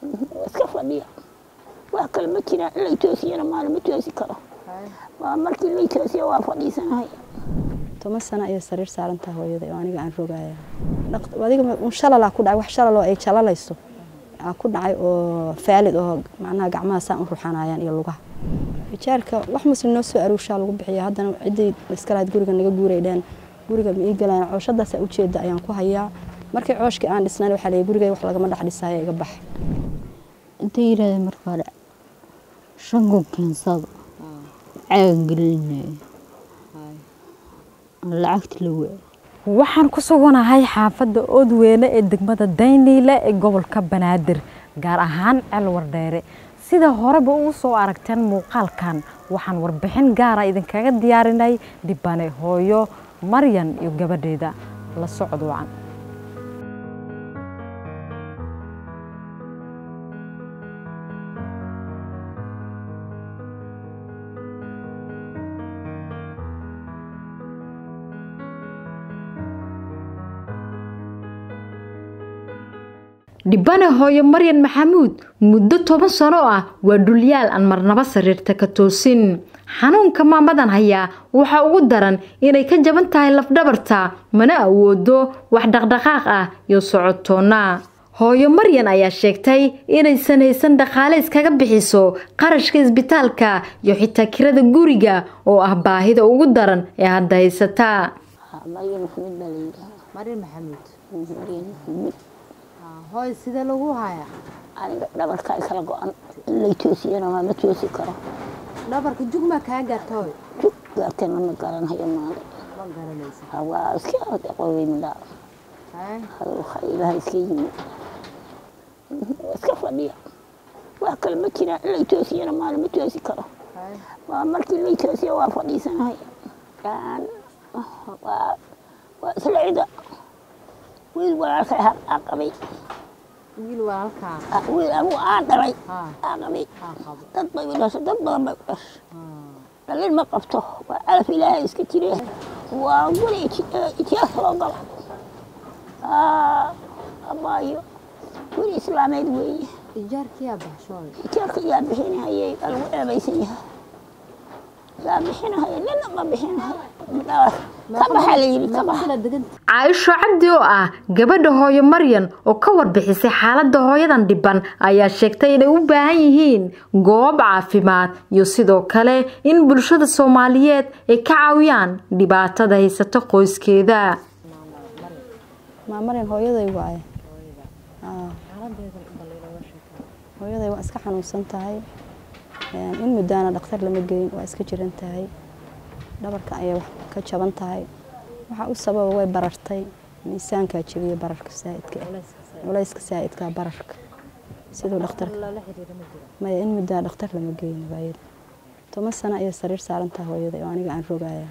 waa iska fadhiya wax kale ma jiraan in lay toosiyana maala ma toosi karo waa markii lay toosiya waa fadhiisanahay toban sano ayay sariir saarantaha hooyaday oo aniga aan rogaya adiga un shalalaa ku dhacay wax shalaloo ay jalalayso aa ku dhacay oo faalid oo macnaha gacmaha saan u ruxanayaan iyo lugaha ijaarka wax muslim noo soo aruushaa lagu bixiya haddana ciddii iska lahayd guriga naga guuray dheen guriga ma ii galaan cooshadaasa ujeeda ayaan ku hayaa markii cooshkii aan dhisnayn waxaa leeyahay gurigay wax lagama dhex dhisaayo iga bax intay yidhahdeen marka hore shan kun keensada caaga gelinaya lacagta la waayay waxaan ku suganahay xaafadda oodweyne ee degmada dayniile ee gobolka banaadir gaar ahaan celwardheere sida horeba uu soo aragteen muuqaalkan waxaan warbixin gaara idinkaga diyaarinay dhibane hooyo maryan iyo gabadheeda la socod wacan dhibane hooyo maryan maxamuud muddo toban sano ah waa dhulyaal aan marnaba sariirta ka toosin xanuunka maamadan hayaa waxaa ugu daran inay ka jaban tahay lafdhabarta mana awoodo wax dhaqdhaqaaq ah iyo socotoona hooyo maryan ayaa sheegtay inaysan haysan dhaqaale iskaga bixiso qarashka isbitaalka iyo xitaa kirada guriga oo ah baahida ugu daran ee hadda haysataa maryan maxamed baa layidhaha marin maxamuud maryan maxamed hooy sidee lagu hayaa aniga dhabarkaa kala go-an in lay toosiyana waa ma toosi karo dhabarka jugmaa kaa gaarta hooy jug gaartana ma garanhayo maale ma garanaysa waa iska qoweymidhaa ilaaha iska yimi waa iska fadhiya wax kale ma jiraan in lay toosiyana maala ma toosi karo waa markii lay toosiya waa fadhiisanahay waa isla cida wiil walaalkay aa qabay wiil walaalkaa wiil anigu aan dhalay haa aa qabay haa qabo dad bay u dhashay dad badan bay u dhashay dhalin ma qabto waa calaf ilaahay iska jire waa guri itiyaas loo galo abaayo guri islaameed weeye ijaarkiyaa baxshooy itiyaarka yaa bixinahayey waa lagu ceebaysan yahay yaa bixinahaya nina ma bixinahay ka baxaa la yidhi ka baxa kala deganta caaisho cabdi oo ah gabadha hooyo maryan oo ka warbixisay xaaladda hooyadan dhiban ayaa sheegtay inay u baahan yihiin goob caafimaad iyo sidoo kale in bulshada soomaaliyeed ay ka caawiyaan dhibaatada haysata qoyskeeda maamaryan hooyaday waaye Aa. hooyaday waa iska xanuunsan tahay Een, in muddaana dhakhtar lama geyn waa iska jiran tahay dhabarka ayay wax ka jaban tahay waxaa u sababa way barartay miisaankaa jebiya bararka saa'idka ah. culayska saa'idka bararka siduu dhakhtar maya in muddaa dhakhtar lama geyn waayada toban sano ayay sariir saaran tahay hooyaday oo aniga aan rogaya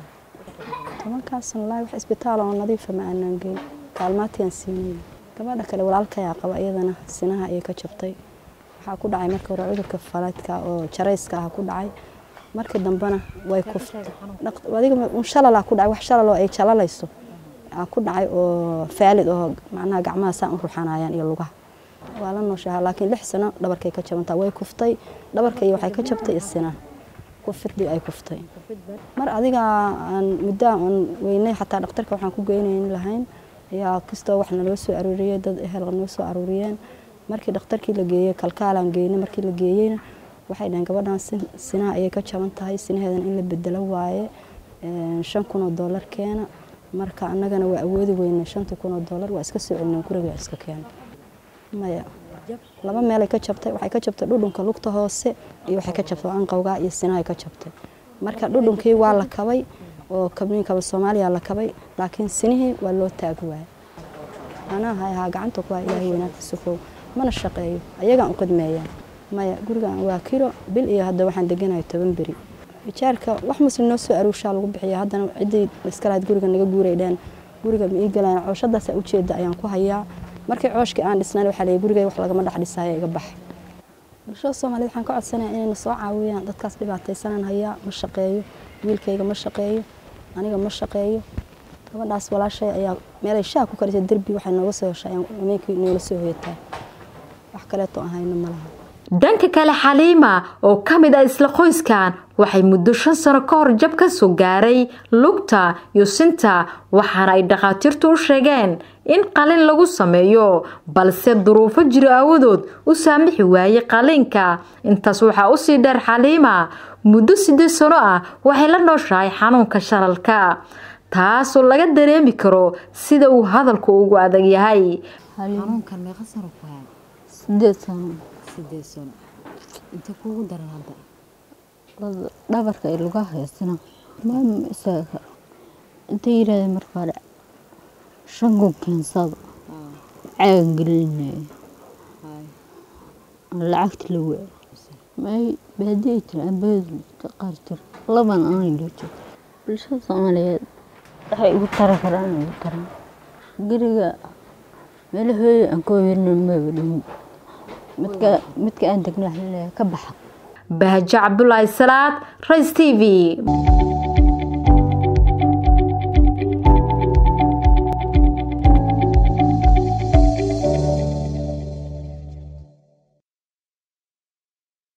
tobankaas wallaahi wax isbitaal oo nadiifa ma aanaan geyn kaalmaatiaan siinay gabadha kale walaalkayaa qaba iyadana sinaha ayay ka jabtay waxaa ku dhacay marka hore cudurka falaadka oo jarayska ah ku dhacay markii dambena way kuftay adiga un shalalaa ku dhacay wax shalaloo ay jalalayso aa ku dhacay oo faalid oo macnaha gacmaha saan u ruxanayaan iyo lugaha waa la nooshaha laakiin lix sano dhabarkay ka jabantaa way kuftay dhabarkay waxay ka jabtay isina kufidii ay kuftay mar adiga aan muddo aan weynay xataa dhakhtarka waxaan ku geynayn lahayn ayaa kastoo wax naloo soo aruuriyey dad ehel noo soo aruuriyeen markii dhakhtarkii la geeyey kalkaalaan geynay markii la geeyeyna waxay dhaheen gabadhan sin- sinaha ayay ka jaban tahay sinaheedan in la bedelo waaye Een, shan kun oo doolar keena marka annagana waa awoodi weynay shantii kun oo doolar waa iska soo celinay guriga waa iska keena maya laba meelay ka jabtay waxay ka jabtay dhudhunka lugta hoose iyo waxay ka jabtay anqowga iyo sinahay ka jabtay marka dhudhunkii waa la kabay oo kabniinkaba soomaaliya la kabay laakiin sinihii waa loo taagi waayay anaa hayahaa gacanta ku haya ilaahay weynaanta sukow mana shaqeeyo ayagaan u qidmeeyaan maya gurigan waa kilo bil iyo hadda waxaan deganayo toban beri ijaarka wax muslim noo soo aruushaa lagu bixiya haddana ciddii iska lahayd guriga naga guuray dheen guriga ma ii galaan cooshadaasa ujeeda ayaan ku hayaa markii cooshkii aan dhisnayn waxaa leeyahay gurigay wax lagama dhex dhisaayo iga bax bulshada soomaaliyed waxaan ka codsanaya inayna soo caawiyaan dadkaas dhibaataysanaan hayaa ma shaqeeyo wiilkayga ma shaqeeyo aniga ma shaqeeyo gabadhaas walaashay ayaa meelay shaah ku karisay derbi waxay nooga soo heshay ayaan habeenkii noola soo hoyataa wax wax kaleeto ahayna ma laha dhanka kale xaliima oo ka mid ah isla qoyskan waxay muddo shan sano ka hor jab ka soo gaaray lugta iyo sinta waxaana ay dhakhaatiirtu u sheegeen in qalin lagu sameeyo balse duruufo jiro aawadood u saamixi waayey qaliinka intaas waxaa usii dheer xaliima muddo siddeed sano ah waxay la nooshahay xanuunka shalalka taasoo laga dareemi karo sida uu hadalku ugu adag yahay xanuunkan meeqa sano ku haay sideed sano sideed sano inta kuugu daran hadda dhabarka ay luga haysana maama isaga karo intay yiraahdeen marka hore shan kun keensada caagan gelinaya lacagta la waay may baadiya jira ambeedu qaar jir laban aanay loo jiro bulshada soomaaliyeed waxay igu tara karaan igu taraan guriga meelahooda aan ka weerna maba dhihin midka midka aan degna waxaa laleeyahay ka baxa bahjo cabdulaahi salaad rays t v